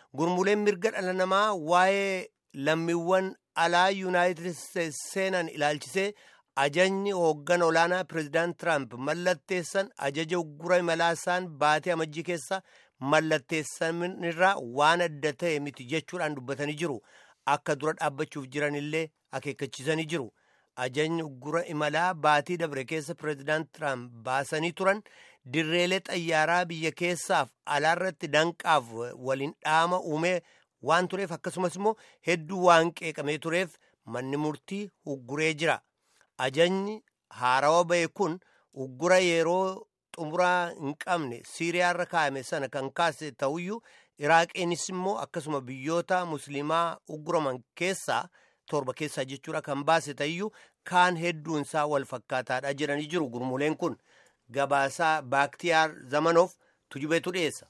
gurmuleen mirga dhala namaa waa'ee lammiiwwan alaa yuunaayitid isteetsi seenan ilaalchisee ajajni hooggan olaanaa pireezidaant tiraamp mallatteessan ajaja uggura imalaa isaan baatee amajjii keessa mallatteessanirraa waan adda ta'e miti jechuudhaan dubbatanii jiru akka dura dhaabbachuuf jiranillee akeekkachiisanii jiru. ajajni uggura imalaa baatii dabre keessa pireezidaant tiraamp baasanii turan dirreelee xayyaaraa biyya keessaaf alaarratti danqaaf waliin dhaama uumee waan tureef akkasumas immoo hedduu waan qeeqamee tureef manni murtii ugguree jira ajajni haarawa ba'e kun uggura yeroo xumuraa hin qabne siiriyaarra kaa'ame sana kan kaase ta'uyyuu iraaqiinis immoo akkasuma biyyoota musliimaa ugguraman keessaa torba keessaa jechuudha kan baase ta'uyyuu kaan hedduunsaa wal fakkaataadha jedhanii jiru gurmuleen kun gabaasaa baaktiyaar zamanoof tujubeetu dhiyeessa.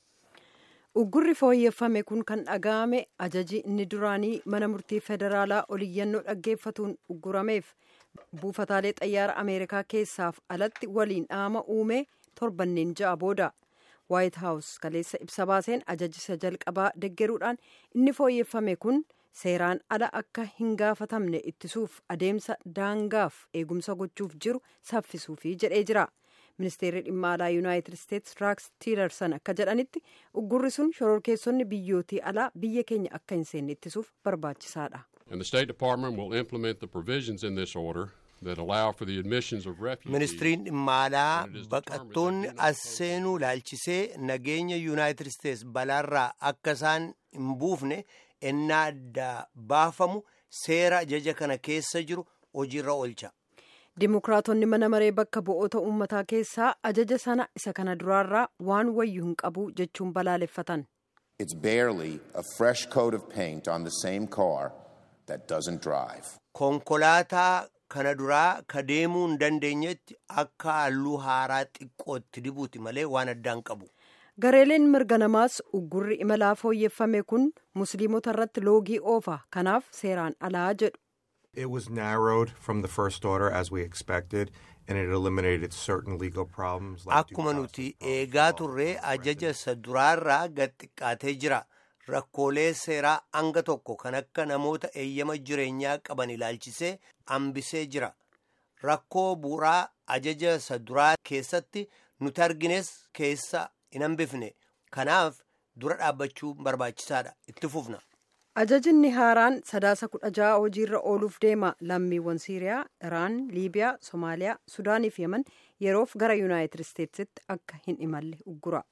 uggurri fooyyeffame kun kan dhaga'ame ajaji inni duraanii mana murtii federaalaa oliyyannoo dhaggeeffatuun uggurameef buufataalee xayyaara ameerikaa keessaaf alatti waliin dhaama uume torbanneen ja'a booda waayit haawus kaleessa ibsa baaseen ajajisa jalqabaa deggeruudhaan inni fooyyeffame kun. seeraan ala akka hin gaafatamne ittisuuf adeemsa daangaaf eegumsa gochuuf jiru saffisuufi jedhee jira ministeerri dhimma alaa yuunaayitid isteetsi raaks tiilarsan akka jedhanitti uggurri sun shororkeessonni biyyootii alaa biyya keenya akka hin seenne ittisuuf barbaachisaadha. And the State Department will implement the provisions in this order that allow for the admissions of refugees. ministiriin dhimma alaa baqattoonni as seenuu laalchisee nageenya yuunaayitid isteetsi balaarraa akka isaan hin buufne ennaa adda baafamu seera ajaja kana keessa jiru hojiirra oolcha. Dimokiraatonni mana maree bakka bu'oota uummataa keessaa ajaja sana isa kana duraarraa waan wayyu hin qabu jechuun balaaleffatan. It's barely a fresh coat of paint on the same car that doesn't drive. Konkolaataa kana duraa ka deemuu hin dandeenyetti akka halluu haaraa xiqqootti dibuuti malee waan addaan qabu. gareeleen mirga namaas uggurri imalaa fooyyeffame kun musliimota irratti loogii oofa kanaaf seeraan alaa jedhu. It was narrowed from the first order as we expected and it eliminated certain legal problems. like due Akkuma process nuti problems eegaa involved turree with ajaja isa duraarraa gad xiqqaatee jira. Rakkoolee seeraa hanga tokko kan akka namoota eeyyama jireenyaa qaban ilaalchisee hambisee jira. Rakkoo bu'uuraa ajaja isa duraa keessatti nuti argines keessa hin hambifne. Kanaaf dura dhaabbachuu barbaachisaadha. Itti fufna. Ajajinni haaraan sadaasa kudha ja'a hojiirra ooluuf deema lammiiwwan Siiriyaa, Iraan, Liibiyaa, Somaaliyaa, Sudaanii fi Yemen yeroof gara Yuunaayitid Isteetsitti akka hin imalle uggura.